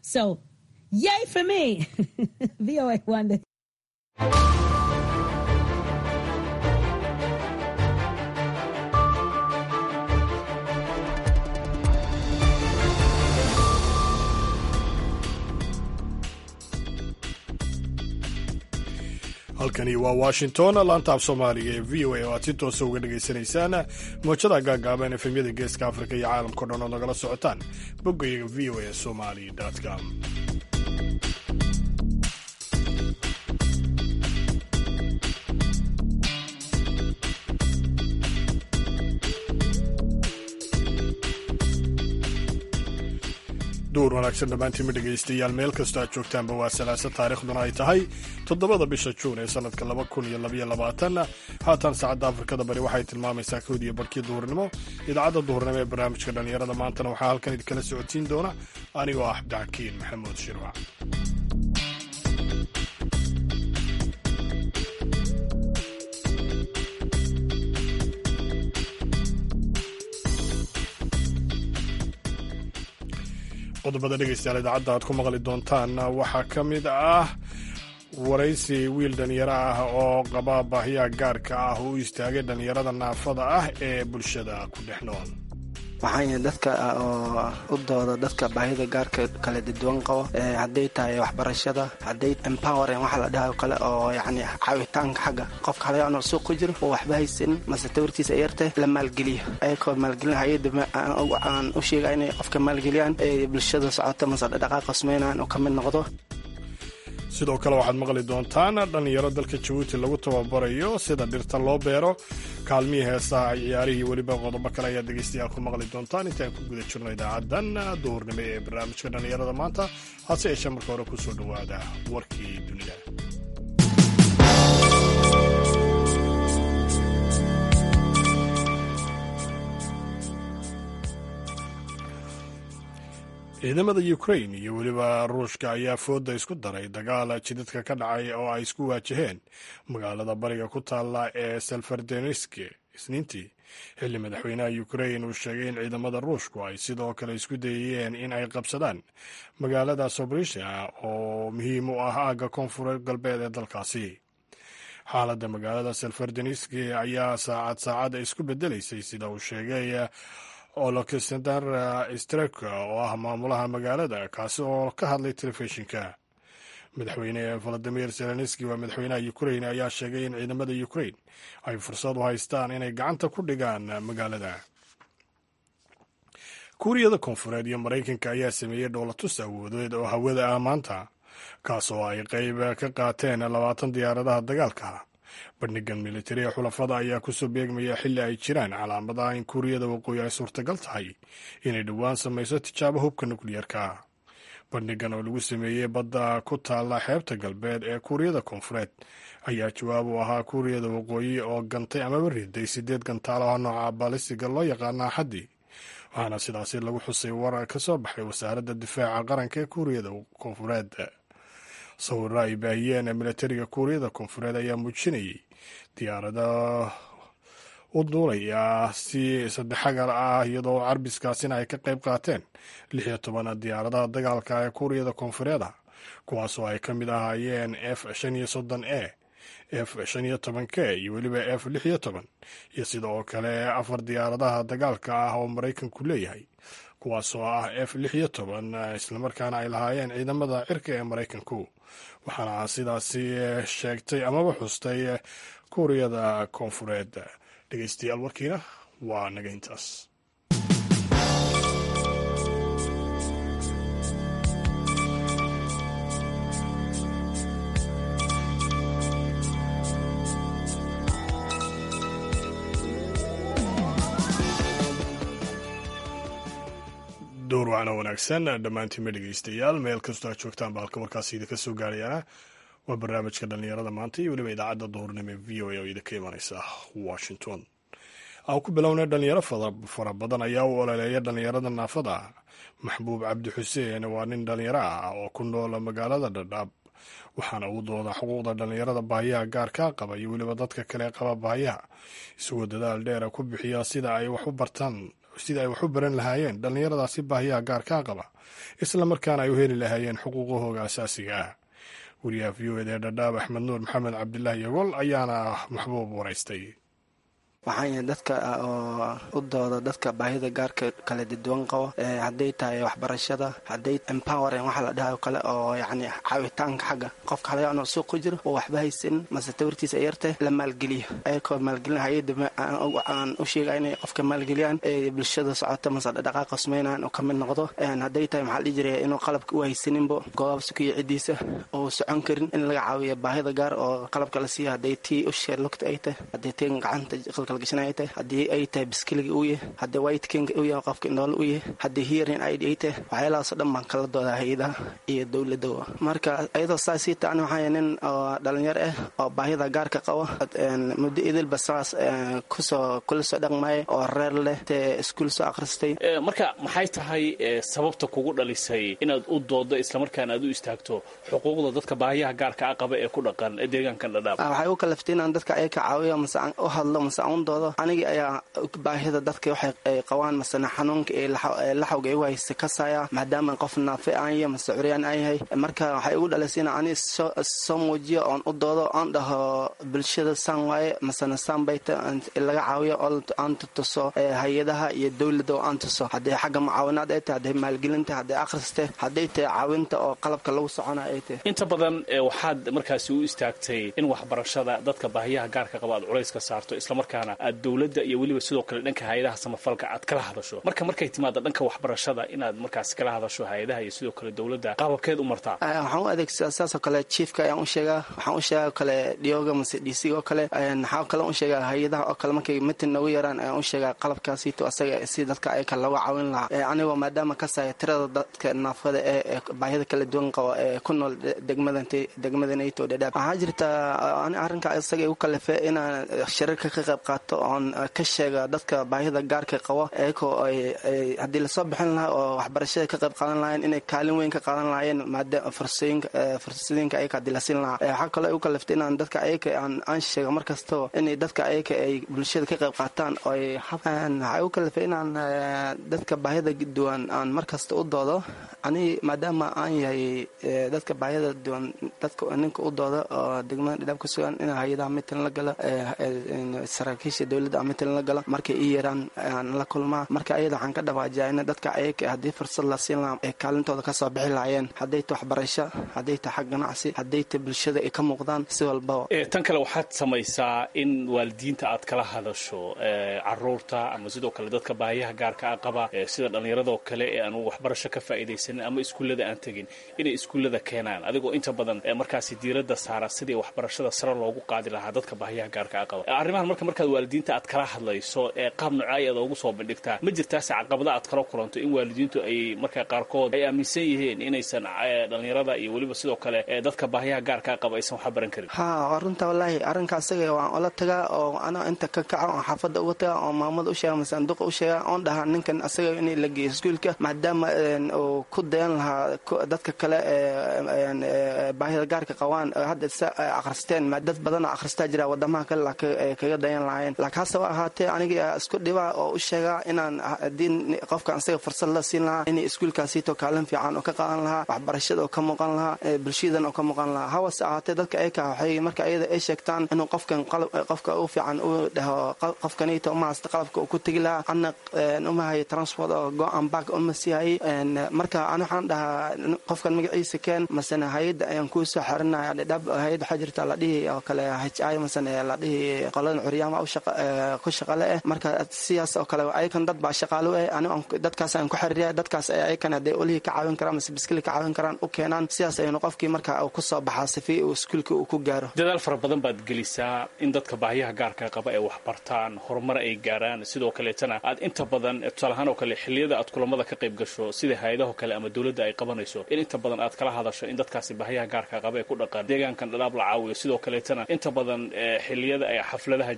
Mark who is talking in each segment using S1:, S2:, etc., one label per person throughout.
S1: So, yay for me. VOA Wonder.
S2: halkani waa washington laanta af soomaaliga ee v o a oo aad si toosa uga dhagaysanaysaan moojada gaagaaban efemyada geeska afrika iyo caalamkao dhan oo nagala socotaan boggayaga v o a somali com duur wanaagsan dhammaantiinma dhegaystayaal meel kastoo aad joogtaanba waa salaasa taariikhduna ay tahay toddobada bisha juun ee sannadka laba kun iyo labaiyo labaatan haatan saacadda afrikada bari waxay tilmaamaysaa kowd iyo barkii duhurnimo idaacadda duhurnimo ee barnaamijka dhallinyarada maantana waxaa halkan idinkala socodsiin doona anigoo ah cabdixakiin maxamuud shirwac qodobada dhegaystayaal idaacadda aad ku maqli doontaan waxaa ka mid ah waraysi wiil dhallinyaro ah oo qaba baahiyaha gaarka ah u istaagay dhallinyarada naafada ah ee bulshada ku dhex nool
S3: waxaan yahay dadka oo u dooda dadka baahida gaarka kala duwan qabo hadday tahay waxbarashada hadday empoweren waxa la dhaha kale oo yacni caawitaanka xagga qofka halayaanoo suuq ku jiro oo waxba haysanin mase tabartiisa yartay la maalgeliyo ayakoo maalgelin hay-adda aan u sheega inay qofka maalgeliyaan ee bulshada socota mase dhaqaaqa sameynaan oo ka mid noqdo
S2: sidoo kale waxaad maqli doontaan dhallinyaro dalka jabuuti lagu tababarayo sida dhirta loo beero kaalmihii heesaha ciyaarihii weliba qodobo kale ayaad dhegaystayaal ku maqli doontaan intaan ku guda jirno idaacaddan duhurnimo ee barnaamijka dhallinyarada maanta hase yeeshee marka hore kusoo dhowaada warkii dunida ciidamada ukrain iyo weliba ruushka ayaa fooda isku daray dagaal jidadka ka dhacay oo ay isku waajaheen magaalada bariga ku taalla ee selfardeneski isniintii xilli madaxweynaha ukrain uu sheegay in ciidamada ruushku ay sidoo kale isku dayayeen in ay qabsadaan magaalada sobrisha oo muhiim u ah aagga koonfureed galbeed ee dalkaasi xaaladda magaalada selfardeneski ayaa saacad saacad isku bedelaysay sida uu sheegay oloksander strek oo ah maamulaha magaalada kaasi oo ka hadlay telefishinka madaxweyne valadimir zelenski waa madaxweynaha ukrain ayaa sheegay in ciidamada ukrain ay fursad u haystaan inay gacanta ku dhigaan magaalada kuuriyada koonfureed iyo maraykanka ayaa sameeyey dhoolatus awoodeed oo hawada ah maanta kaas oo ay qayb ka qaateen labaatan diyaaradaha dagaalka bandhigan militariga xulafada ayaa kusoo beegmaya xilli ay jiraan calaamadaha in kuuriyada waqooyi ay suurtagal tahay inay dhowaan samayso tijaabo hubka nukliyarka bandhigan oo lagu sameeyey badda ku taalla xeebta galbeed ee kuuriyada koonfureed ayaa jawaab u ahaa kuuriyada waqooyi oo gantay amaba riday sideed gantaalaha nooca balisiga loo yaqaana axaddii waxaana sidaasi lagu xusay war ka soo baxay wasaaradda difaaca qaranka ee kuuriyada koonfureed sawirro ay baahiyeen militariga kuuriyada koonfureed ayaa muujinayay diyaarada u duulaya si saddexagal ah iyadoo carbiskaasina ay ka qayb qaateen lix iyo toban diyaaradaha dagaalka ee kuuriyada koonfureeda kuwaasoo ay ka mid ahaayeen f shan iyo soddon e f shan iyo toban k iyo weliba f lix iyo toban iyo sidoo kale afar diyaaradaha dagaalka ah oo maraykanku leeyahay kuwaasoo ah f lix iyo toban islamarkaana ay lahaayeen ciidamada cirka ee maraykanku waxaana sidaasi sheegtay amaba xustay kuuriyada koonfureed dhegeystayaal warkiina waa naga intaas door wacna wanaagsan dhammaantiinma dhegeystayaal meel kastoo aad joogtaan ba halka warkaasi idinka soo gaarayana waa barnaamijka dhallinyarada maanta iyo weliba idaacadda duhurnimo ee v o a oo idinka imanaysa washington aan ku bilownay dhalinyaro fara badan ayaa u ololeeya dhallinyarada naafada maxbuub cabdi xuseen waa nin dhallinyaro ah oo ku nool magaalada dhadhaab waxaana uu dooda xuquuqda dhallinyarada baahiyaha gaarkaa qaba iyo weliba dadka kale qaba baahiyaha isagoo dadaal dheera ku bixiya sida ay wax u bartaan sidai ay wax u baran lahaayeen dhallinyaradaasi baahiyaha gaarkaa qaba isla markaana ay u heli lahaayeen xuquuqahooga asaasiga ah wariyaha v o ed ee dhadhaab axmed nuur maxamed cabdilaahi yogol ayaana maxbuub waraystay
S3: waxaan dadka oo u dooda dadka baahida gaarka kala duwan qabo hadday tahay waxbarashada hadday empowering waxa la dhahayo kale oo yacni caawitaanka xagga qofka halaga inuu suuq ku jiro oo waxba haysan mase tawartiisa yartay la maalgeliyo ayakoo maalgelin hay-adda aan u sheega inay qofka maalgeliyaan ee bulshada socota mase dhaqaaqa sameynaan oo ka mid noqdo hadday tahay maxaa dhihi jiray inuu qalabka u haysaninbo goobaabsa ku iyo ciddiisa oo socon karin in laga caawiyo baahida gaar oo qalabka la siiyo hadday tii ushe lugta ay tahay hadday tii gacanta qalkalgashanay tahay haddii ay tahay biskiliga uu yahay haddii white king uu yahay qofka indhoole u yahay haddii hearing id ay tahay waxyaalahaasoo dhan baan kala doodaa hay-adaha iyo dowladda marka ayadoo saas sii taani waxaa nin oo dhalinyar ah oo baahida gaarka qabo muddo idilba saas kusoo kula soo dhaqmaya oo reer leh tee iskuul soo akhristay
S4: marka maxay tahay sababta kugu dhalisay inaad u doodo islamarkaana aad u istaagto xuquuqda dadka baahiyaha gaarka a qaba ee ku dhaqan deegaankan dhadhaab
S3: waxay u kalaftay inaan dadka ay ka caawiyo mase aan u hadlo mase aan u doodo anigii ayaa baahida dadka waxay ay qabaan masena xanuunka ee laxawga igu haysta kasaya maadaama qof naafe aan yahay mase curyaan aan yahay marka waxay igu dhalisay in ani soo muujiyo oon u doodo oon dhaho bulshada saan waaye masena saan bayta laga caawiyo oo aan tutuso hay-adaha iyo dowladda oo aan tuso hadday xagga mucaawinaad ay tahay hadday maalgelinta hadday akhriste hadday tahay caawinta oo qalabka lagu soconayo ay tahay
S4: inta badan waxaad markaasi u istaagtay in waxbarashada dadka baahiyaha gaarka qaba aad culays ka saarto islamarkaana aad dowladda iyo weliba sidoo kale dhanka hay-adaha samafalka aad kala hadasho marka markay timaada dhanka waxbarashada inaad markaas kala hadasho hay-adaha iyo sidoo kale dowladda qaababkeed u martaa
S3: waxaan u adeegsadaa saasoo kale chiefka ayaan u sheegaa waxaan u sheegaa kale dhioga mase d c oo kale waxaa kale u sheegaa hay-adaha oo kale markay mitin noogu yaraan ayaan u sheegaa qalabkaasiito asaga si dadka ayaka looga caawin lahaa anigoo maadaama kasaya tirada dadka naafada ee baahida kala duwan qabo ee ku nool degmadanayto dhadhaab waxaa jirta arrinka isaga igu kalefe inaan shirarka ka qayb qaato oon ka sheega dadka baahida gaarka qabo eekoo haddii lasoo bixin lahaa oo waxbarashada ka qayb qaadan lahayen inay kaalin weyn ka qaadan lahaayeen maadaama fursadooyinka ayaka haddii la siin lahaa waxaa kaloo igu kaleftay inaan dadka ayaka aan sheega mar kastoo inay dadka ayaka ay bulshada ka qayb qaataan oo waxaa igu kalefay inaan dadka baahida duwan aan mar kasta u doodo ani maadaama aan yahay dadka baahida duwan dadka ninka u dooda oo degmada dhidhaab ka sugan in hay-adaha mitan la galo saraakiisha dowladda mitan la galo markay ii yaraan aan la kulmaa marka ayada waxaan ka dhawaajaa in dadka ayaka haddii fursad la siin lahaa ay kaalintooda kasoo bixi lahaayeen hadday ta waxbarasho hadday ta xag ganacsi hadday ta bulshada ay ka muuqdaan si walbaba
S4: tan kale waxaad samaysaa in waalidiinta aad kala hadasho caruurta ama sidoo kale dadka baahiyaha gaarka a qaba sida dhallinyaradoo kale ee aan waxbarasho ka faa'iidaysanin ama iskuullada aan tegin inay iskuullada keenaan adigoo inta badan markaasi diiradda saara sidii waxbarashada sare loogu qaadi lahaa dadka baahiyaha gaarka a qaba arrimahan marka markaad waalidiinta aad kala hadlayso ee qaab noocay aad ugu soo bandhigtaa ma jirtaase caqabada aad kala kulanto in waalidiintu ay marka qaarkood ay aaminsan yihiin inaysan dhallinyarada iyo weliba sidoo kale dadka baahiyaha gaarka a qaba aysan waxba baran karin
S3: ha waa runta wallaahi arrinka asaga waan ola tagaa oo ana inta ka kaca oon xaafadda uga taga oo maamada u sheega mase anduqa u sheega oon dhahaa ninkan asaga in la geeyo iskuulka maadaama uu ku dayan lahaa dadka kale baahida gaarka qabaan hadda sa akhristeen dad badanoo akhristaa jira wadamaha kale kaga dayan lahaayeen laakiin hase wa ahaatee aniga isku dhibaa oo u sheegaa inaan haddii qofkan asaga fursad la siin lahaa inay iskuulkaasiito kaalin fiican oo ka qaadan lahaa waxbarashada oo ka muuqan lahaa bulshadan oo ka muuqan lahaa hawase ahaatee dadka ayaka waxay marka ayada ay sheegtaan inuu qofkan qofka u fiican uu dhaho qofkaniito uma haysta qalabka uu ku tegi lahaa ana uma hayo transport oo go-an back uma sii hayay marka an waxaan dhahaa qofkan magaciisa keen masena hay-adda ayaan kuu soo xerinaya dhab hay-ad waxaa jirta la dhihi oo kale h i masene la dhihi qoladan curyaama ku shaqale eh marka sidaas oo kale ayakan dad baa shaqaalo eh ani dadkaas aan ku xiriiriya dadkaas ay ayakan hadday olihii ka caawin karaan mase biskili ka caawin karaan u keenaan sidaas aynu qofkii marka uu ku soo baxaa sifi uu iskuulka uu ku gaaro
S4: dadaal fara badan baad gelisaa in dadka baahiyaha gaarka qaba ay waxbartaan horumar ay gaaraan sidoo kaleetana aad inta badan tusaalahaan oo kale xilliyada aad kulamada ka qayb gasho sida hay-adaho kale ama dowladda ay qabanayso in inta badan aad kala hadasho in dadkaasi baahiyaha gaarka qaba ee ku dhaqan deegaankan dhadhaab la caawiyo sidoo kaleetana inta badan xilliyada ay xafladaha jiraan oo kale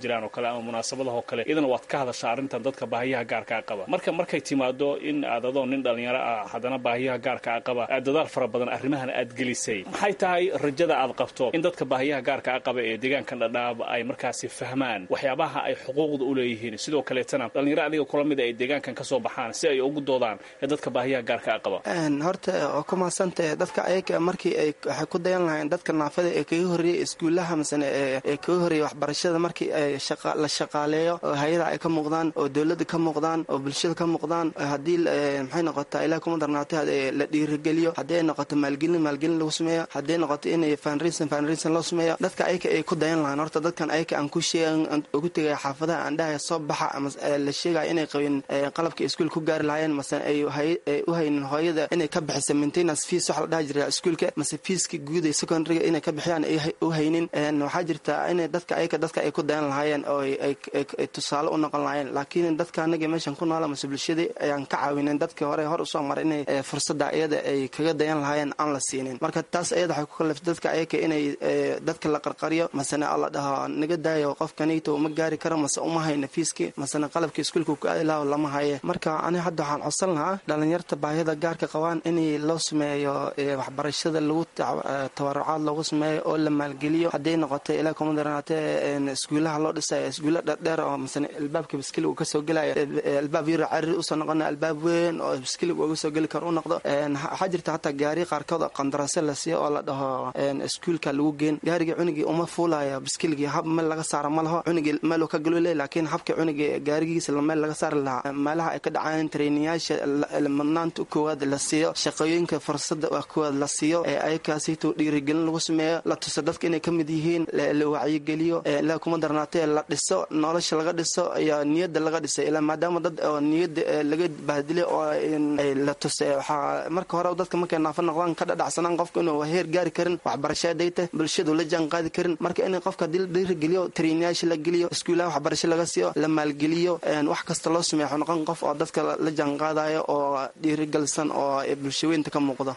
S4: ama munaasabadahoo kale iyadana waad ka hadashaa arrintan dadka baahiyaha gaarkaa qaba marka markay timaado in aad adoo nin dhallinyaro ah haddana baahiyaha gaarkaa qaba aad dadaal fara badan arrimahan aad gelisay maxay tahay rajada aad qabto in dadka baahiyaha gaarkaa qaba ee deegaankan dhadhaab ay markaasi fahmaan waxyaabaha ay xuquuqda u leeyihiin sidoo kaleetana dhallinyaro adiga kula mid ay deegaankan ka soo baxaan si ay ugu doodaan ee dadka baahiyaha gaarkaa qaba
S3: horta waa ku mahadsantahe dadka ayaga markii ay waxay ku dayan lahayn dadka naafada ee kaga horreeyey iskuullaha masane ee kaga horreeyey waxbarashada markii ay la shaqaaleeyo oo hay-ada ay ka muuqdaan oo dowladda ka muuqdaan oo bulshada ka muuqdaan haddii maxay noqotaa ilaah kuma darnaatay la dhiirigeliyo haddii ay noqoto maalgelin maalgelin lagu sameeyo haddii ay noqoto inay fanrisan fanrisan loo sameeyo dadka ayaga ay ku dayan lahayn horta dadkan ayaga aan ku sheegan ugu tegaya xaafadaha aan dhahaya soo baxa ama la sheegaya inay qabin qalabka iskuul ku gaari lahaayeen mase ay u haynin hooyada inay ka bixisa maintenance fees waxa la dhaha jira iskuulka mase feeska guud ee secondaryga inay ka bixiyaan ay u haynin waxaa jirta inay dadka ayaga dadka ay ku dayan lahaayeen oo ay tusaale u noqon lahaayeen laakiin dadka anaga meeshan ku noola mase bulshadii ayaan ka caawinin dadkii hore hor usoo maray inay fursada iyada ay kaga dayan lahaayeen aan la siinin marka taas ayada waxay ku kaliftay dadka ayaga inay dadka la qarqariyo masena alla dhaho naga daayo qofkanito uma gaari karo mase uma hayno fiiski masena qalabka iskuulka ku aadi laha lama haye marka aniga hadda waxaan codsan lahaa dhalinyarta baahida gaarka qabaan in loo sameeyo waxbarashada lagu tabarucaad loogu sameeyo oo la maalgeliyo hadday noqoto ilaa kuma daranaatee iskuulaha loo dhisayo iskuulla dherdheer oo masane albaabka biskiliga uu kasoo gelayo albaab yaro cariri usoo noqona albaab weyn oo biskiliga uga soo geli karo u noqdo waxaa jirta hataa gaari qaarkood oo qandarase la siiyo oo la dhaho iskuulka lagu geen gaarigii cunigii uma fuulayo biskiligii hab meel laga saaro ma laho cunigii meel uu ka galule laakiin habka cunigii gaarigiisa meel laga saari lahaa meelaha ay ka dhacaan treyniyaasha madnaanta koowaad la siiyo shaqooyinka fursada koowaad la siiyo ee ayakaasito dhiirigelin lagu sameeyo la tuso dadka inay ka mid yihiin la wacyigeliyo ilaa kuma darnaatee la dhiso nolosha laga dhiso iyo niyadda laga dhisay ilaa maadaama dad oo niyadda laga bahdilay oo la tusay waxaa marka hore dadka markay naafo noqdaan ka dhadhacsanaan qofka inuu heer gaari karin waxbarasho dayta bulshadu la jaan qaadi karin marka in qofka hadii la dhiirigeliyo treynayaasha la geliyo iskuulaha waxbarasho laga siiyo la maalgeliyo wax kasta loo sameeyo waxuu noqon qof oo dadka la jaan qaadayo oo dhiirigelsan oo bulshaweynta ka muuqdo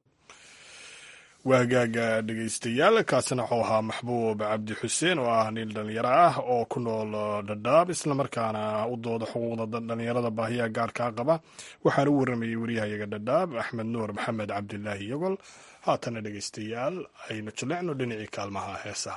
S2: waa hagaaga dhegaystayaal kaasina wuxuu ahaa maxbuub cabdi xuseen oo ah nin dhalinyaro ah oo ku nool dhadhaab islamarkaana u dooda xuquuqda dhalinyarada baahiyaha gaarkaa qaba waxaana u waramayay waryahayaga dhadhaab axmed nuur maxamed cabdilaahi yogol haatana dhegaystayaal aynu jaleecno dhinacii kaalmaha heesaha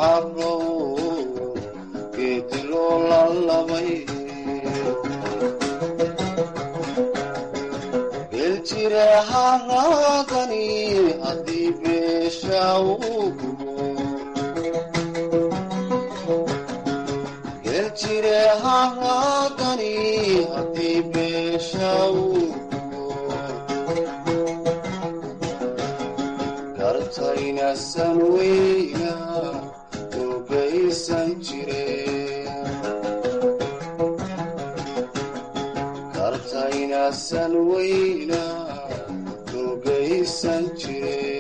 S5: carow geediloo lalabay geeljire haraadani haddii beesha uu gubo geeljire haraadani haddii beesha uu gartaynasan weyna ogaysan jire gartaynasan weyna ogaysan jire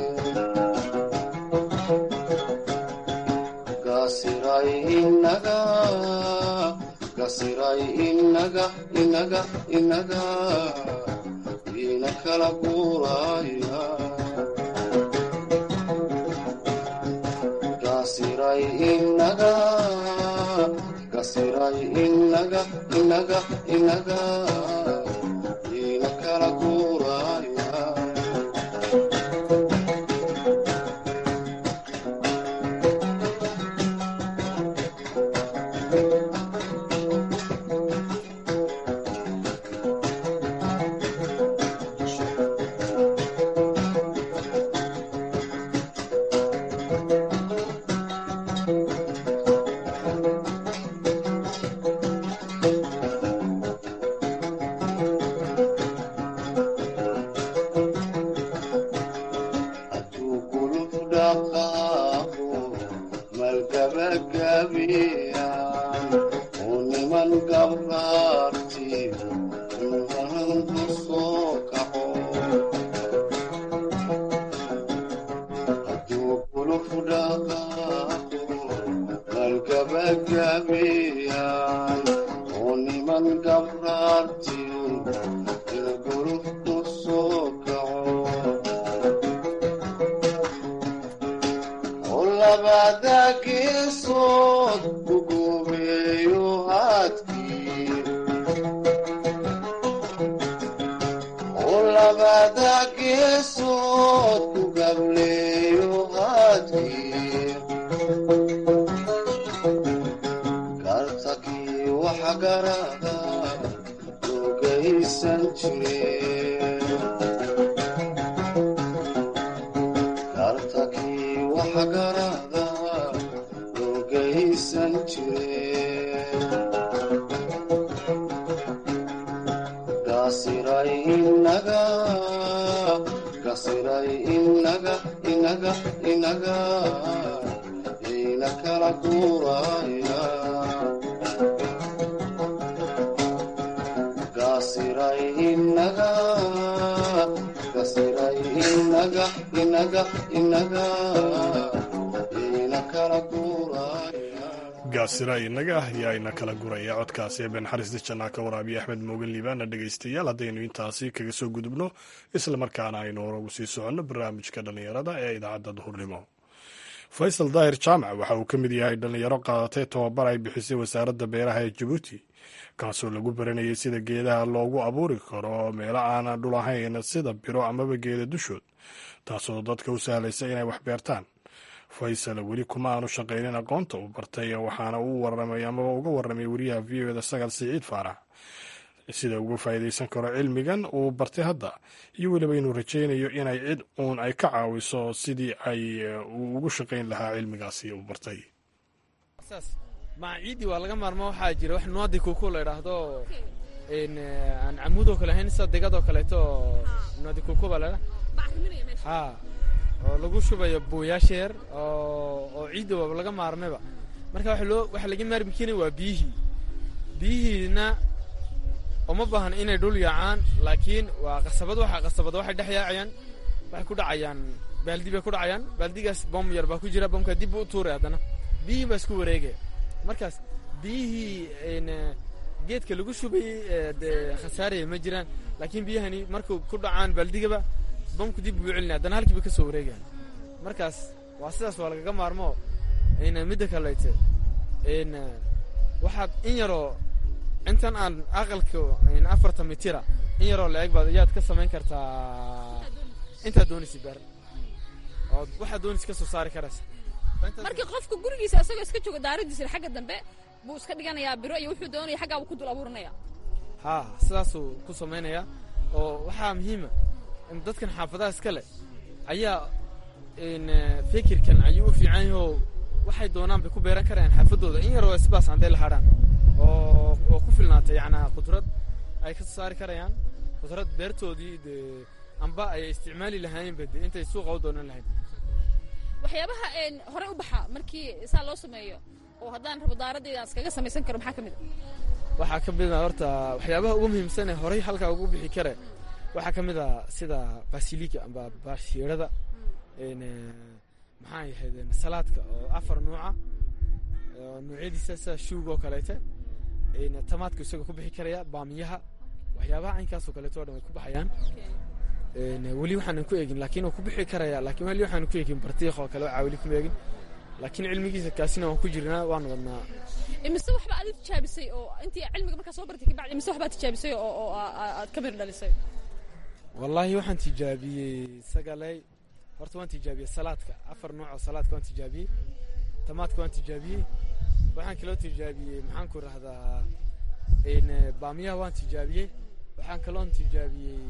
S5: gasiray inaga gasiray inaga inaga inaga ina kala guuraya gasiray inaga gasiray inaga inaga inaga ina kala guuraya hadduu guluf dhaqaaqo malgabagabeeyaan uu niman gabraarti inhanku soo kaco hadduu guluf dhaqaaqo malgabagabeeyaan uu niman gabraarti gulufku soo kaco olabada geesood ugubeeyo haadkii olabada geesood ugableeyo haadkii kartakii waxa garada ogaysan jireen kartakii waxa garada ogaysan jireen gasiray inaga gasiray inaga inaga inaga ina kala guuraya gasiray inaga gasiray inaga inaga inaga ina kala guuraya
S2: gaasira inaga ah ayaa ina kala guraya codkaasi ee benxariista jannaa ka waraabiya axmed moogan liibaana dhegaystayaal haddaynu intaasi kaga soo gudubno islamarkaana aynu horagu sii soconno barnaamijka dhallinyarada ee idaacadda duhurnimo faysal daahir jaamac waxa uu ka mid yahay dhallinyaro qaadatay tobabar ay bixisay wasaaradda beeraha ee jabuuti kaasoo lagu baranayay sida geedaha loogu abuuri karo meelo aana dhul ahayn sida biro amaba geeda dushood taasoo dadka u sahlaysa inay wax beertaan faysal weli kuma aanu shaqaynin aqoonta uu bartay waxaana uu waramay amaba uga waramay wariyaha v o da sagal siciid faarax sida uga faa'iidaysan karo cilmigan uu bartay hadda iyo weliba inuu rajaynayo inay cid uun ay ka caawiso sidii ay uu ugu shaqayn lahaa cilmigaasi uu bartay
S6: maca ciiddii waa laga maarmo waxaa jira wax nuadi kuku la idhaahdo aan camuudoo kale ahayn sida degadoo kaleeto nuadi kuku baa laydha ha oo lagu shubayo buuyaasha yar oo ciidda waaba laga maarmayba marka waxa loo waxa laga maarmi keenay waa biyihii biyihiina uma baahan inay dhul yaacaan laakiin waa qasabad waxa qasabada waxay dhex yaacayaan waxay ku dhacayaan baaldi bay ku dhacayaan baaldigaas bom yar baa ku jira bomka dib buu u tuuray haddana biyihii baa isku wareegaya markaas biyihii geedka lagu shubayey dee khasaaraya ma jiraan laakiin biyahani markuu ku dhacaan baaldigaba bomku dib buu celinaya haddana halkii bay ka soo wareegayaan markaas waa sidaas waa lagaga maarmo midda kalete waxaad in yaroo intan aan aqalka afartan mitira in yaroo la-eg baad ayaad ka samayn kartaa intaad doonaysa beer ood waxaad doonaysa ka soo saari karaysa
S7: markii qofka gurigiisa isagoo iska jooga daaradiisa xagga dambe buu iska dhiganayaa biro iyo wuxuu doonaya xaggaa buu ku dul abuuranaya
S6: haa sidaasuu ku samaynayaa oo waxaa muhiima in dadkan xaafadaha iska leh ayaa in fikirkan ayuu u fiican yahay oo waxay doonaan bay ku beeran karayaan xaafadooda in yaroo isbaas hadday la hadhaan oo oo ku filnaatay yacnaa qudrad ay ka soo saari karayaan qudrad beertoodii dee amba ay isticmaali lahaayeenba dee intay suuqa u doonan lahayn
S7: waxyaabaha een horey u baxa markii saa loo sameeyo oo haddaan rabo daaradayda aan iskaga samaysan karo maxaa ka mid a
S6: waxaa ka mid a horta waxyaabaha ugu muhiimsan ee horey halkaa ugu bixi kare waxaa ka mid a sida basilika amba bashiirada n maxaa yahaydeen salaadka oo afar nuuca oo nuucyadiisa sida shuuga oo kaleete n tamaadka isagoo ku bixi karaya baamiyaha waxyaabaha caynkaasoo kaleeto o dhan way ku baxayaan n weli waxaanan ku eegin laakiin uu ku bixi karaya laakiin weli waxaanan ku eegin bartiiq oo kale waxaa weli kuma eegin laakiin cilmigiisa kaasina waan ku jirnaa waan wadnaa
S7: imise waxba aad tijaabisay oo intii cilmiga markaa soo bartay kabacdi imise waxbaad tijaabisay oo oo aa- aa- aad ka mir dhalisay
S6: wallaahi waxaan tijaabiyey sagaley horta waan tijaabiyey salaadka afar nooc oo salaadka waan tijaabiyey tamaadka waan tijaabiyey waxaan kaloo tijaabiyey maxaan ku rahdaa n baamiyaha waan tijaabiyey waxaan kaloon tijaabiyey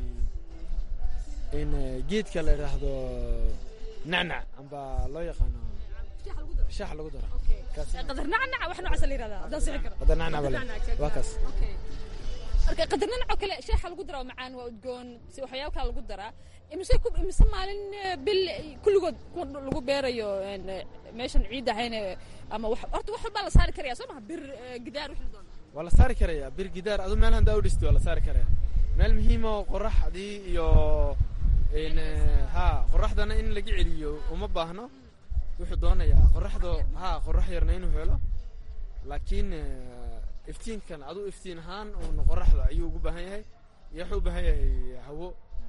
S6: n geedka la idhaahdo nacnac amba loo yaqaano shaaxa lagu daro kaas
S7: qadar nacnaca wax noocaasa la yirahdaa haddaan sixi karo
S6: hadda nacnac bale waa kaas
S7: marka qadar nacnac oo kale sheexa lagu daraa oo macaan waa udgoon si waxyaabo kale lagu daraa imise ku imise maalin eh, bil eh, kulligood ku lagu beerayo een, eh, meeshan ciid ahayn eh, ama wax horta wax walbaa la saari karaya soo maha bir eh, gidaar wixii la doono
S6: waa la saari karayaa bir gidaar adu meel handaa u dhisti waa la saari karaya meel muhiima oo qoraxdii iyo n ha qoraxdana in laga celiyo uma baahno wuxuu doonayaa qoraxdo ha qorax yarna inuu helo laakiin eh, iftiinkan adu iftiin ahaan uun qoraxda ayuu ugu baahan yahay iyo wuxuu u baahan yahay hawo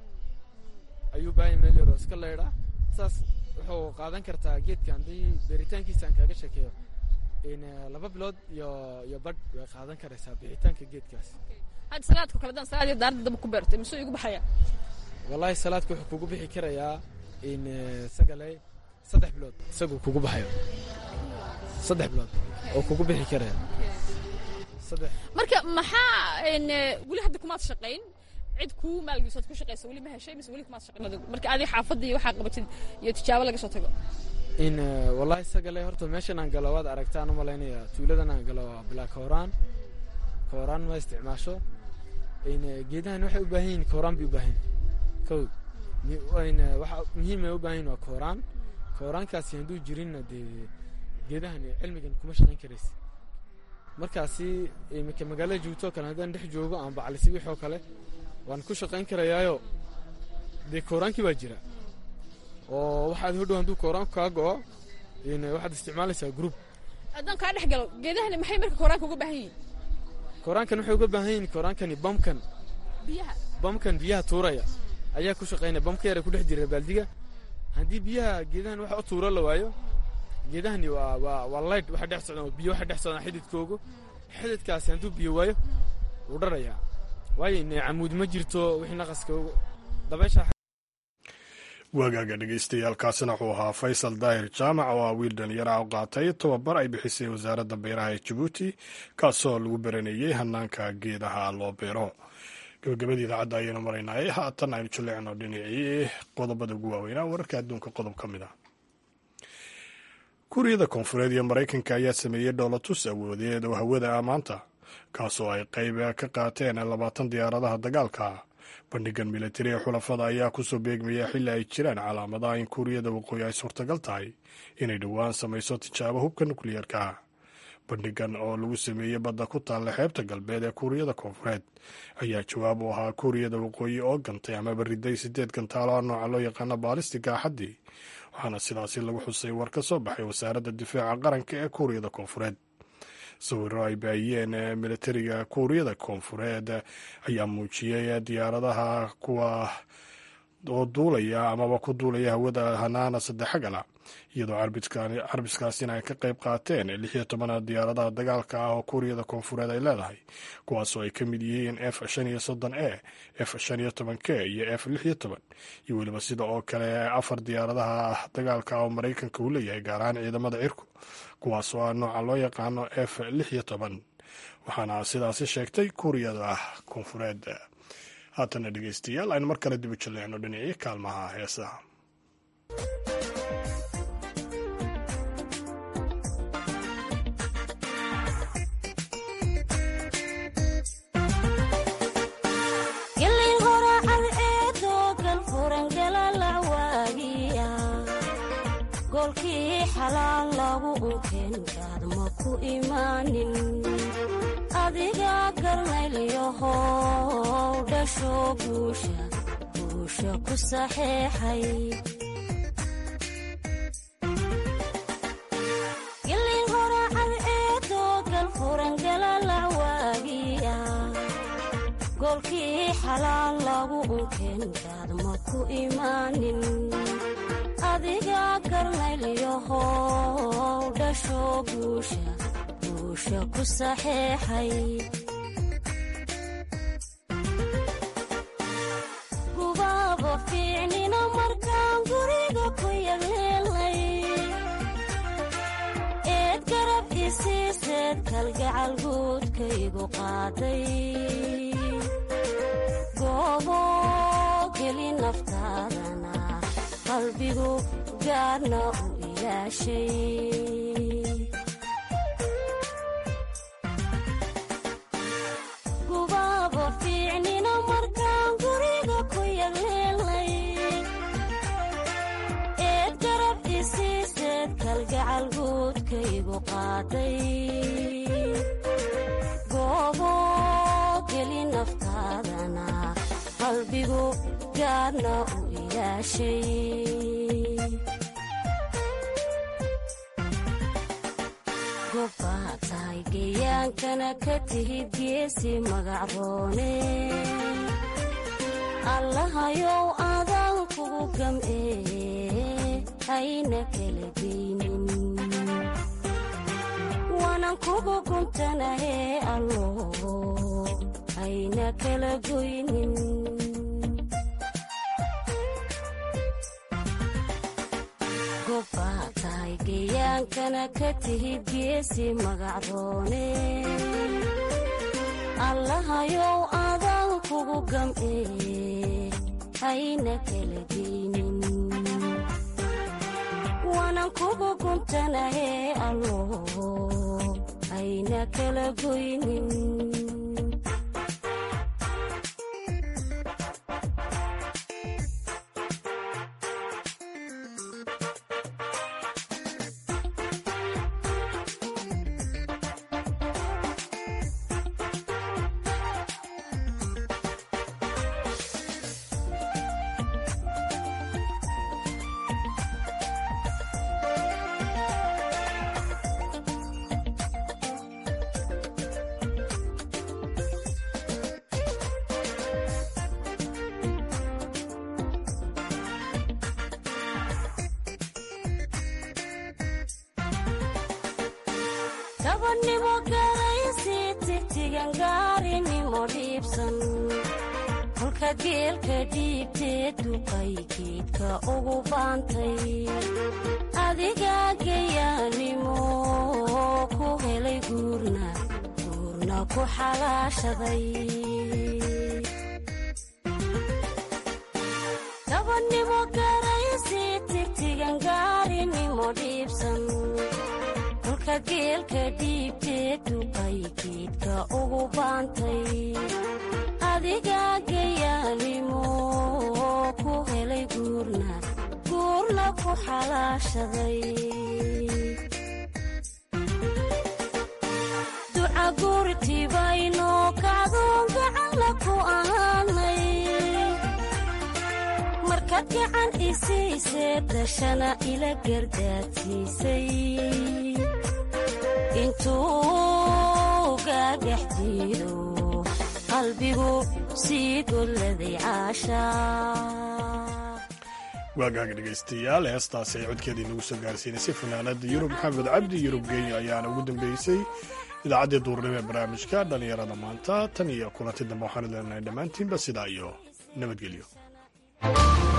S6: ayuu u baahan yahay meel yaroo iska leydha saas wuxuu qaadan kartaa geedka haddii beeritaankiisa aan kaaga sheekeeyo in eh, laba bilood iyo iyo badh way qaadan karaysaa bixitaanka geedkaas
S7: hadda salaadka kale haddaan salaad iyo daarada daba ku beerto imise igu baxaya
S6: wallaahi salaadka wuxuu kugu bixi karayaa in eh, sagaley saddex bilood isaguu kugu baxayo saddex bilood oo kugu bixi karaya saddex
S7: marka maxaa een, eh, weli hadda kumaad shaqayn cid kuu maalgelisood ku shaqaysa weli ma heshay mise weli kumaad shaqayn adigu marka adi xaafadda iyo waxaa qabatid iyo tijaabo laga soo tago
S6: in eh, wallaahi sagaley horta meeshan aan galo waad aragtaan u malaynaya tuuladan aan galo waa bilaa kooraan kooraan ma isticmaasho in eh, geedahan waxay u baahan yihiin kooraan bay u baahan yihiin kow mi- in eh, waxa muhiim ay u baahan yihiin waa kooraan kooraankaasi hadduu jirinna dee geedahan cilmigan kuma shaqayn karaysa markaasi iminka magaalada joogto oo kale haddaan dhex joogo aan baclisi wix oo kale waan ku shaqayn karayaayo dee kooraankii baa jira oo waxaad hodhow hadduu kooraanku kaa go'o in waxaad isticmaalaysaa group
S7: haddaan kaa dhex galo geedahani maxay marka kooraanka uga baahan yihiin
S6: kooraankan waxay uga baahan yihiin kooraankani bamkan
S7: biyaha
S6: bamkan biyaha tuuraya ayaa ku shaqaynaya bamka yara ku dhex jira baaldiga haddii biyaha geedahan waxa u tuuro la waayo geedahani waa waa waa light waxa dhex socdaan waa biyo waxa dhex socdaan xididkoogu xididkaasi hadduu biyo waayo wuu dharayaa waayo in camuud ma jirto wixii naqaska ugu- dabaysha
S2: waagaaga dhegaystayaaalkaasina wuxuu ahaa faysal daahir jaamac oo ah wiil dhalinyara u qaatay tababar ay bixisay wasaaradda beeraha ee jabuuti kaasoo lagu baranayey hanaanka geedaha loo beero gabagabadii idaacadda ayaynu maraynay haatan aynu jaleecno dhinacii qodobada ugu waaweynaa wararka adduunka qodob ka mid ah kuuriyada koonfureed iyo maraykanka ayaa sameeyey dhoolatus awoodeed oo hawada ah maanta kaasoo ay qayb ka qaateen labaatan diyaaradaha dagaalka bandhigan militari ee xulafada ayaa kusoo beegmaya xilli ay jiraan calaamadaha in kuuriyada waqooyi ay suurtagal tahay inay dhowaan samayso tijaabo hubka nukliyeerka bandhigan oo lagu sameeyey badda ku taalla xeebta galbeed ee kuuriyada koonfureed ayaa jawaab u ahaa kuuriyada waqooyi oo gantay amaba riday sideed gantaalo ah nooca loo yaqaano baalistiga axaddii waxaana sidaasi lagu xusay war ka soo baxay wasaaradda difaaca qaranka ee kuuriyada koonfureed sawiro ay baahiyeen militariga kuuriyada koonfureed ayaa muujiyey diyaaradaha kuwa oo duulaya amaba ku duulaya hawada hanaana saddexagala iyadoo carbiskaasina ay ka qayb qaateen lix iyo toban diyaaradaha dagaalka ah oo kuuriyada koonfureed ay leedahay kuwaasoo ay ka mid yihiin f shan iyo soddon e f shan iyo toban k iyo f lix iyo toban iyo weliba sida oo kale afar diyaaradaha dagaalka ah oo maraykanka uu leeyahay gaar ahaan ciidamada cirku kuwaasoo ah nooca loo yaqaano f lix iyo toban waxaana sidaasi sheegtay kuuriyada koonfureed haatana dhegeystayaal aynu mar kale dibu jaleecno dhinacii kaalmaha heesaha
S8: gelin horacad eedoo galfuran galalacwaagiya goolkii xalaal lagu unkeenkaad ma ku imaanin adiga garnaylyahow dhasho guusha guusha ku saxeexay gelin horacad eedoo galfuran galalacwaagiya goolkii xalaal lagu unkeenkaad ma ku imaanin adiga garnaylyahow dhasho guusha guusha ku saxeexay gubaaba fiicnina markaan guriga ku yagleelay eed garab isiiseed kalgacal guudkaygu qaaday goobo geli naftaadana qalbigu gaarna u ilaashay gubaaba fiicnina markaan guriga ku yagleelay eed garab isiiseed kalgacal guudkaygu qaaday goobo geli naftaadana qalbigu gaarna u ilaashay gobbaa tahay geyaankana ka tihid geesi magacroone allahayow adaan kugu gam'ee hayna kala geynin waanan kugu guntanahee allo hayna kala goynin gobbaa tahay geyaankana ka tihid geesi magacroone allahayow adaan kugu gam'ee hayna kala geynin waanan kugu guntanahee allo hayna kala goynin gabadhnimo garaysi tigtigan gaarinimo dhiibsan kolka geelka dhiibtee duqay geedka ugu baantay adigaa geyaanimo ku helay guurna guurna ku xalaashaday gabadhnimo garaysi tigtigan gaarinimo dhiibsan kolka geelka dhiibtee duqay geedka ugu baantay adigaa geyaanimo ku helay guurna guurna ku xalaashaday duca guurtibayno kacdoon gacanla ku ahaanay markaad gacan isiisee dashana ila gardaadsiisay intuu gaagax diido qalbigu sii golladay caashaa
S2: waagaaga dhegaystayaal heestaasi ay codkeedii nagu soo gaarsiinaysay fanaanada yurub maxamed cabdi yurub geenya ayaana ugu dambeysay idaacaddii duurnimo ee barnaamijka dhallinyarada maanta tan iyo kulanti dambe waxaan leenahay dhammaantiinba sidaa iyo nabadgelyo